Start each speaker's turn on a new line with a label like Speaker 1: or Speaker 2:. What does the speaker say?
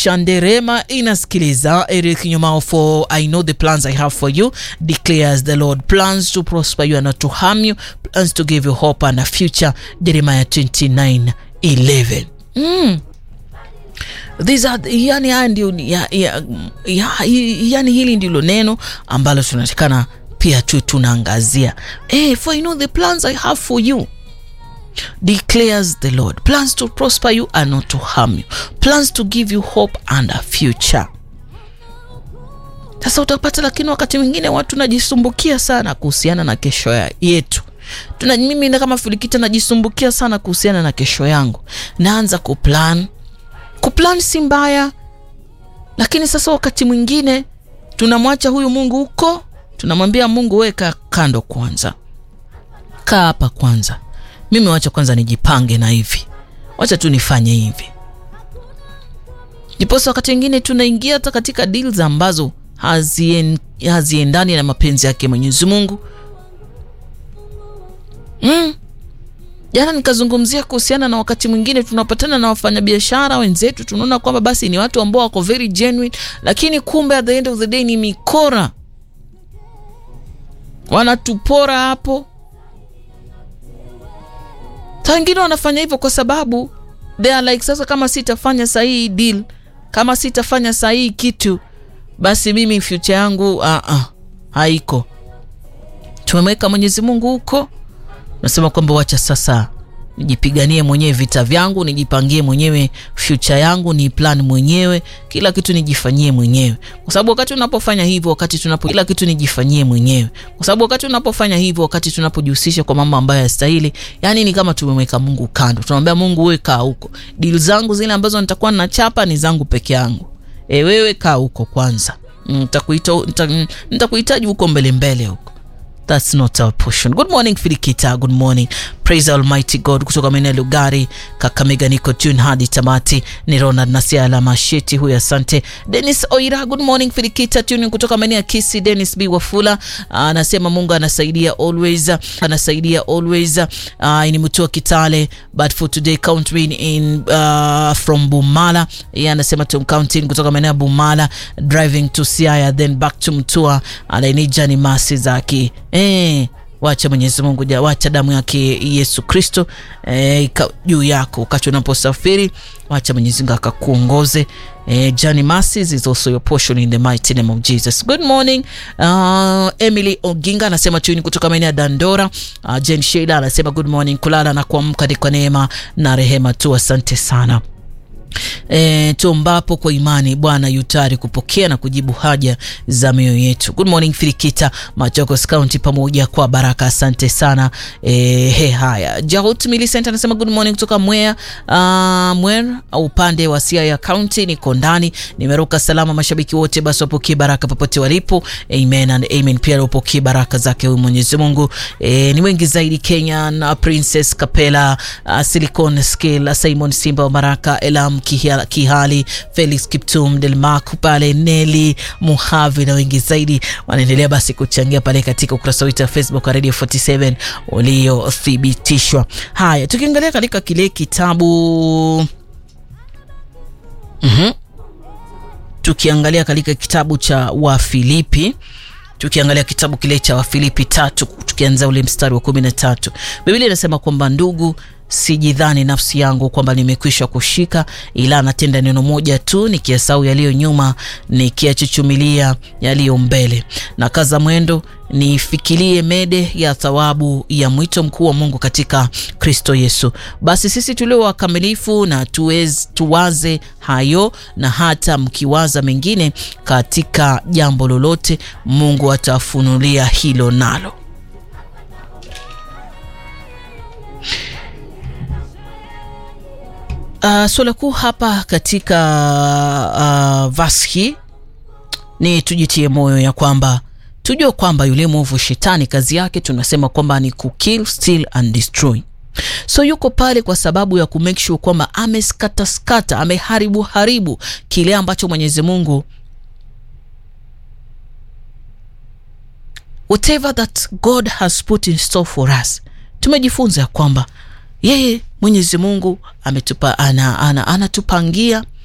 Speaker 1: Shanderema inasikiliza Eric Nyumao for I know the plans I have for you declares the Lord plans to prosper you and not to harm you plans to give you hope and a future Jeremiah 29 11 mm. These are, yani, haya ndio ya, ya, ya, yani hili ndilo neno ambalo tunatakana pia tu tunaangazia hey, for I know the plans I have for you declares the Lord plans to prosper you and not to harm you plans to give you hope and a future sasa utapata lakini wakati mwingine watu najisumbukia sana kuhusiana na kesho ya yetu tuna mimi na kama filikita najisumbukia sana kuhusiana na kesho yangu naanza kuplan kuplan si mbaya lakini sasa wakati mwingine tunamwacha huyu mungu huko tunamwambia mungu weka kando kwanza kaa hapa kwanza mimi wacha kwanza nijipange na hivi wacha tu nifanye hivi ndiposa wakati wengine tunaingia hata katika deals ambazo hazien, haziendani na mapenzi yake mwenyezi mungu mm. jana nikazungumzia kuhusiana na wakati mwingine tunapatana na wafanyabiashara wenzetu tunaona kwamba basi ni watu ambao wako very genuine lakini kumbe at the end of the day ni mikora wanatupora hapo saa wengine wanafanya hivyo kwa sababu they are like sasa kama sitafanya sahii deal kama sitafanya sahii kitu basi mimi future yangu uh -uh, haiko tumemweka mwenyezi mungu huko nasema kwamba wacha sasa nijipiganie mwenyewe vita vyangu nijipangie mwenyewe future yangu ni plan mwenyewe kila kitu nijifanyie mwenyewe kwa sababu wakati unapofanya hivyo wakati tunapo kila kitu nijifanyie mwenyewe kwa sababu wakati unapofanya hivyo wakati tunapojihusisha kwa mambo ambayo yastahili yani ni kama tumemweka mungu kando tunamwambia mungu wewe kaa huko dil zangu zile ambazo nitakuwa nachapa ni zangu peke yangu e, wewe kaa huko kwanza nitakuhitaji nita, huko mbele mbele huko That's not our portion. Good morning Filikita, good morning. Praise Almighty God. Kutoka maeneo ya Lugari, Kakamega, niko tune hadi tamati. Ni Ronald Nasiala Masheti huyu, asante. Dennis Oira, good morning Filikita, tune kutoka maeneo ya Kisi. Dennis B Wafula anasema Mungu anasaidia always, anasaidia always. Uh, ni mtu wa Kitale, but for today count me in uh, from Bumala. Yeye anasema to counting kutoka maeneo ya Bumala, driving to Siaya then back to Mtua. Anainija ni masi zake Eh, wacha Mwenyezi Mungu ja, wacha damu yake Yesu Kristo eh, juu yako wakati unaposafiri, wacha Mwenyezi Mungu akakuongoze. Eh, Johnny Masses is also your portion in the mighty name of Jesus. Good morning. Uh, Emily Oginga anasema tuni kutoka maeneo ya Dandora. Uh, Jen Sheila anasema good morning, kulala na kuamka ni kwa neema na rehema tu, asante sana. E, tuombapo kwa imani Bwana yutari kupokea na kujibu haja za mioyo yetu. Good morning Firikita, Machakos County pamoja kwa baraka, asante sana. E, he haya Jaut Millicent anasema good morning kutoka Mwea uh, Mwer upande wa Siaya County, niko ndani, nimeruka salama. Mashabiki wote basi wapokee baraka popote walipo, amen and amen. Pia wapokee baraka zake huyu Mwenyezi Mungu. E, ni wengi zaidi Kenya na Princess Kapela, uh, Silicon Skill, Simon Simba wa Baraka, Elam Kihali, Felix Kiptum, Delmark pale, Neli Muhavi na wengi zaidi wanaendelea basi kuchangia pale katika ukurasa wetu wa Facebook wa Radio 47 uliothibitishwa. Haya, tukiangalia katika kile kitabu mm-hmm. tukiangalia katika kitabu cha Wafilipi tukiangalia kitabu kile cha Wafilipi tatu tukianza ule mstari wa kumi na tatu Biblia inasema kwamba ndugu sijidhani nafsi yangu kwamba nimekwisha kushika, ila natenda neno moja tu, nikiyasahau yaliyo nyuma, nikiyachuchumilia yaliyo mbele, na kaza mwendo nifikirie mede ya thawabu ya mwito mkuu wa Mungu katika Kristo Yesu. Basi sisi tulio wakamilifu na tuwez, tuwaze hayo, na hata mkiwaza mengine katika jambo lolote, Mungu atafunulia hilo nalo. Uh, swala kuu hapa katika uh, verse hii ni tujitie moyo ya kwamba tujue kwamba yule mwovu shetani kazi yake tunasema kwamba ni kukill, steal and destroy. So yuko pale kwa sababu ya kumake sure kwamba ameskataskata, ameharibu haribu kile ambacho Mwenyezi Mungu whatever that God has put in store for us. Tumejifunza ya kwamba yeye Mwenyezi Mungu ametupa ana, ana, anatupangia